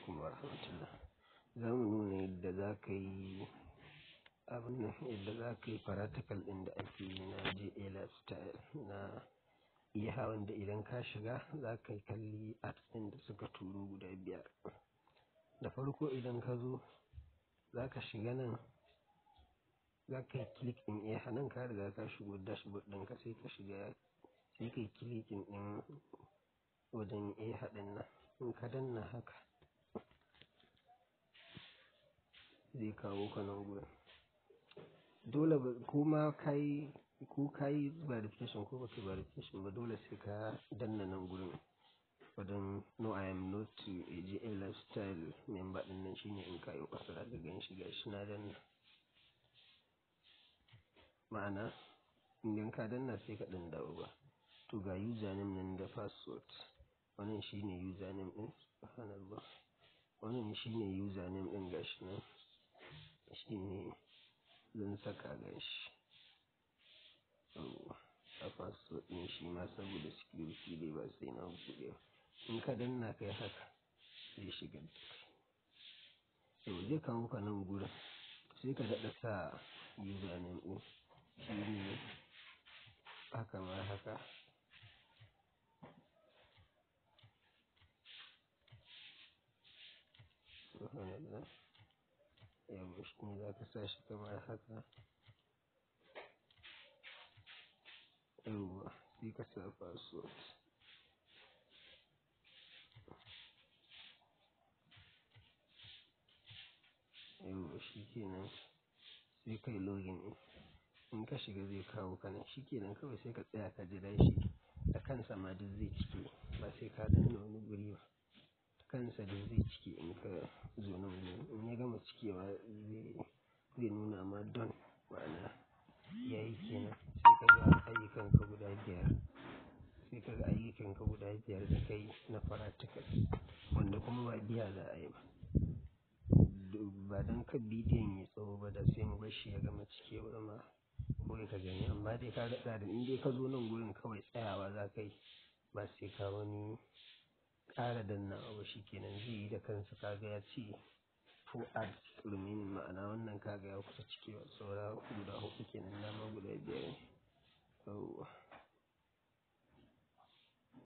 alaikum wa rahmatullah. Za mu nuna yadda za ka yi abin nan yadda za ka yi practical ɗin da ake yi na JA Lifestyle na iya wanda idan ka shiga za ka yi kalli apps ɗin da suka turo guda biyar. Da farko idan ka zo za ka shiga nan za ka yi click ɗin iya nan ka riga ka shigo dashboard ɗinka sai ka shiga sai ka yi clicking ɗin wajen iya ɗin nan in ka danna haka zai kawo ka nan gurin. Dole ko ma ka yi ko ka yi verification ko baka yi verification ba dole sai ka danna nan gurin wajen no I am not a JA Lifestyle member ɗin nan shine in ka yi ƙasa za ka gan shi gashi na danna. Ma'ana idan ka danna sai ka ɗan dawo ba. To ga username nan da password wannan shine username ɗin subhanallah wannan shine username ɗin gashi nan shine zan saka gashi. Yawwa a password ɗin shi ma saboda security dai ba sai na buɗe ba. In ka danna kai haka zai shigar da kai. To zai kawo ka nan gurin sai ka daɗa sa username ɗin shine haka ma haka. Subhanallah yawwa shine za ka sa shi kamar haka. Yawwa sai ka sa password. Yawwa shi kenan sai ka yi login in. In ka shiga zai kawo ka nan shi kenan kawai sai ka tsaya ka jira shi da kansa ma duk zai cike ba sai ka danna wani guri ba. Da kansa duk zai cike in ka zo nan gurin in ya gama cikewa zai zai nuna ma done ma'ana yayi kenan sai ka ga ayyukanka guda biyar sai ka ga ayyukanka guda biyar da ka yi na practical wanda kuma ba biya za a yi ba. Ba don kar bidiyon yayi tsawo ba da sai mu bar shi ya gama cikewa ma kawai ka gani amma dai ka ga tsarin in dai ka zo nan gurin kawai tsayawa za ka yi ba sai ka wani ƙara dannawa ba shi kenan zai yi da kansa ka ga ya ce four apps remaining ma'ana wannan ka ga ya kusa cikewa saura guda huɗu kenan dama guda biyar ne. Yawwa.